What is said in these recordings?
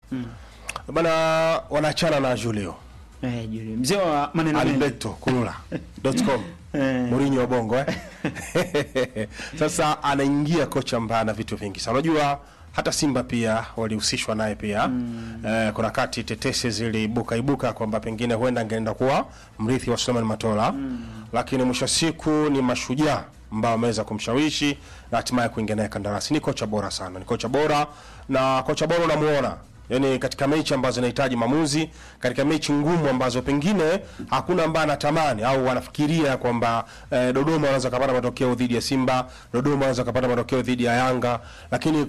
bana wanaachana na Julio Eh, Julio. Mzee wa maneno mengi. Alberto Kulula.com Eh. Mourinho wa Bongo eh? Sasa anaingia kocha ambaye ana vitu vingi sana. Unajua hata Simba pia walihusishwa naye pia eh, kuna kati tetesi ziliibuka ibuka kwamba pengine huenda angeenda kuwa mrithi wa Suleiman Matola lakini mwisho wa siku ni mashujaa ambao wameweza kumshawishi na hatimaye kuingia naye kandarasi. Ni kocha bora sana, ni kocha bora na kocha bora unamuona yaani katika mechi ambazo zinahitaji maamuzi, katika mechi ngumu ambazo pengine hakuna ambaye anatamani au wanafikiria kwamba eh, Dodoma wanaweza kupata matokeo dhidi ya Simba, Dodoma wanaweza kupata matokeo dhidi ya Yanga, lakini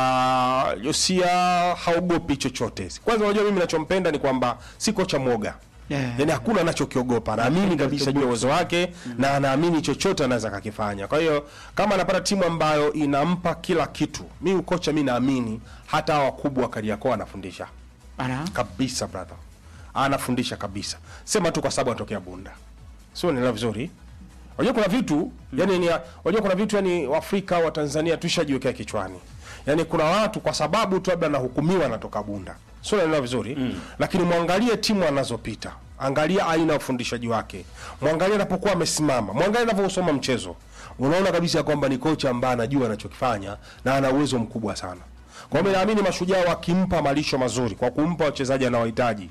kwa Josia haogopi chochote. Kwanza unajua mimi ninachompenda ni kwamba si kocha mwoga. Yeah. Yaani hakuna anachokiogopa, anaamini kabisa juu ya uwezo wake na anaamini chochote anaweza kakifanya. Kwa hiyo kama anapata timu ambayo inampa kila kitu, mi kocha mi naamini hata hawa wakubwa wa Kariakoo anafundisha Ana. kabisa, brother, anafundisha kabisa. Sema tu kwa sababu anatokea Bunda, sio nielewa vizuri. Unajua kuna vitu yani ni unajua kuna vitu yani Waafrika wa Tanzania tushajiwekea kichwani. Yaani kuna watu kwa sababu tu labda anahukumiwa anatoka Bunda. Sio naelewa vizuri. Lakini mwangalie timu anazopita. Angalia aina ya ufundishaji wake. Mwangalie anapokuwa amesimama. Mwangalie anavyosoma mchezo. Unaona kabisa kwamba ni kocha ambaye anajua anachokifanya na ana uwezo mkubwa sana. Kwa hiyo naamini mashujaa wakimpa malisho mazuri kwa kumpa wachezaji anaohitaji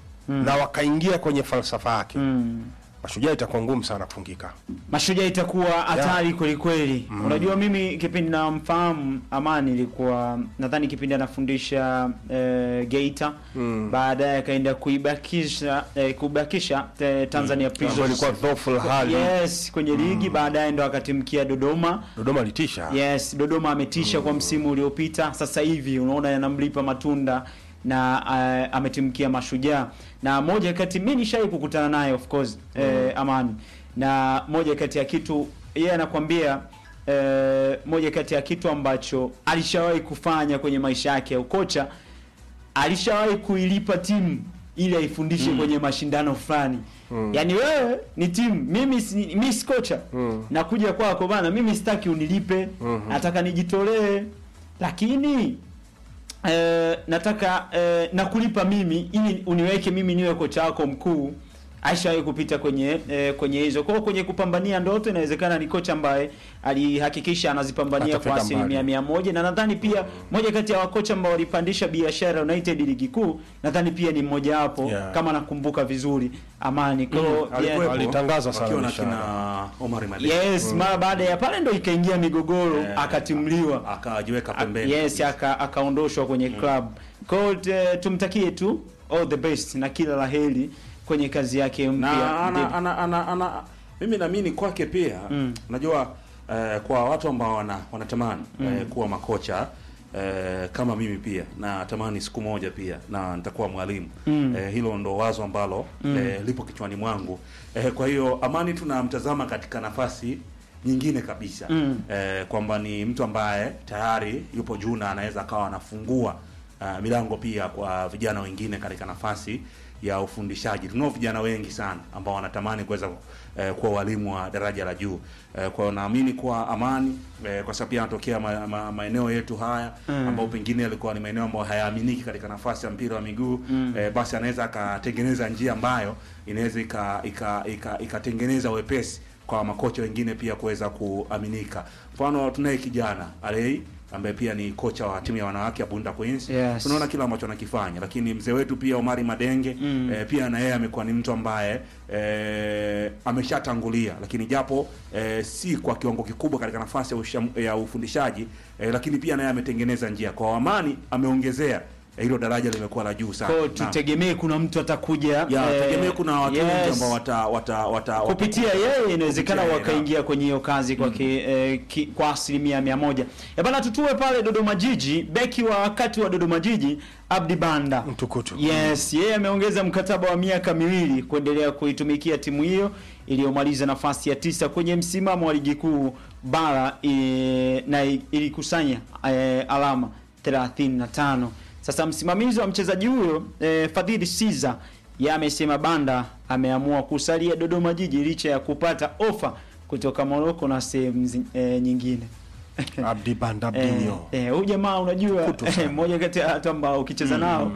na wakaingia kwenye falsafa yake. Mashujaa itakuwa ngumu sana kufungika. Mashujaa itakuwa hatari kweli kweli. Unajua mimi kipindi namfahamu Amani ilikuwa nadhani kipindi anafundisha eh, Geita baadaye akaenda kuibakisha eh, kubakisha eh, Tanzania Ambayo Prisons. ilikuwa dhoful hali. Yes, kwenye ligi baadaye ndo akatimkia Dodoma. Dodoma litisha. Yes, Dodoma ametisha kwa msimu uliopita. Sasa hivi unaona yanamlipa matunda na uh, ametimkia Mashujaa, na moja kati mimi nishai kukutana naye of course eh, Amani, na moja kati ya kitu yeye anakwambia eh, moja kati ya kitu ambacho alishawahi kufanya kwenye maisha yake ya ukocha, alishawahi kuilipa timu ili aifundishe kwenye mashindano fulani. Yaani wewe ni timu, mimi si, mimi si kocha. Nakuja kwako bana, mimi sitaki unilipe, nataka nijitolee. Lakini eh, nataka eh, nakulipa mimi ili uniweke mimi niwe kocha wako mkuu. Aishawahi kupita kwenye eh, kwenye hizo. Kwa hiyo kwenye kupambania ndoto inawezekana ni kocha ambaye alihakikisha anazipambania Atafika kwa asilimia mbali. mia moja na nadhani pia moja kati ya wakocha ambao walipandisha Biashara United ligi kuu, nadhani pia ni mmoja wapo Yeah. kama nakumbuka vizuri Amani. Kwa hiyo Alikuwepo, yeah, Alitangaza sana wakiwa na biashara. kina Omar Madeni. yes, mara baada ya pale ndo ikaingia migogoro Eh, akatimliwa akajiweka A- pembeni. yes aka- akaondoshwa kwenye club kwa hiyo te- tumtakie tu all the best na kila la heri kwenye kazi yake na mpya ana, ana, ana, ana, mimi naamini kwake pia unajua eh, kwa watu ambao wana, wanatamani eh, kuwa makocha eh, kama mimi pia natamani siku moja pia na nitakuwa mwalimu eh, hilo ndo wazo ambalo eh, lipo kichwani mwangu eh, kwa hiyo Amani tunamtazama katika nafasi nyingine kabisa Mm. eh, kwamba ni mtu ambaye tayari yupo juu na anaweza akawa anafungua uh, milango pia kwa vijana wengine katika nafasi ya ufundishaji. Tunao vijana wengi sana ambao wanatamani kuweza eh, kuwa walimu wa daraja la juu eh, kwa hiyo naamini kwa Amani eh, kwa sababu pia anatokea ma, ma, maeneo yetu haya Mm. ambao pengine yalikuwa ni maeneo ambayo hayaaminiki katika nafasi ya mpira wa miguu eh, basi anaweza akatengeneza njia ambayo inaweza ika- ika- ika- ikatengeneza wepesi kwa makocha wengine pia kuweza kuaminika. Mfano tunaye kijana Alei ambaye pia ni kocha wa timu ya wanawake ya Bunda Queens. Yes. Tunaona kila ambacho anakifanya, lakini mzee wetu pia Omari Madenge Mm. eh, pia na yeye amekuwa ni mtu ambaye eh, ameshatangulia, lakini japo eh, si kwa kiwango kikubwa katika nafasi ya, usham, ya ufundishaji eh, lakini pia naye ametengeneza njia kwa Amani, ameongezea eh, hilo daraja limekuwa la juu sana. Kwa hiyo Naam. tutegemee kuna mtu atakuja ya eh, tegemea kuna watu yes. wengi ambao wata, wata, wata, kupitia yeye inawezekana kupitia yeye, wakaingia kwenye hiyo kazi kwa, ki, eh, ki, kwa asilimia mia moja. Ya bana, tutue pale Dodoma Jiji, beki wa wakati wa Dodoma Jiji Abdi Banda Mtukutu. Yes, yeye ameongeza mkataba wa miaka miwili kuendelea kuitumikia timu hiyo iliyomaliza nafasi ya tisa kwenye msimamo wa ligi kuu bara e, na i- ilikusanya e, alama 35. Sasa msimamizi wa mchezaji huyo e, Fadhili Siza yeye amesema Banda ameamua kusalia Dodoma Jiji licha ya kupata ofa kutoka Morocco na sehemu zi- e, nyingine. Abdi Banda Eh, Abdinho. eh, huyu jamaa unajua Kutu sana. mmoja kati ya watu ambao ukicheza nao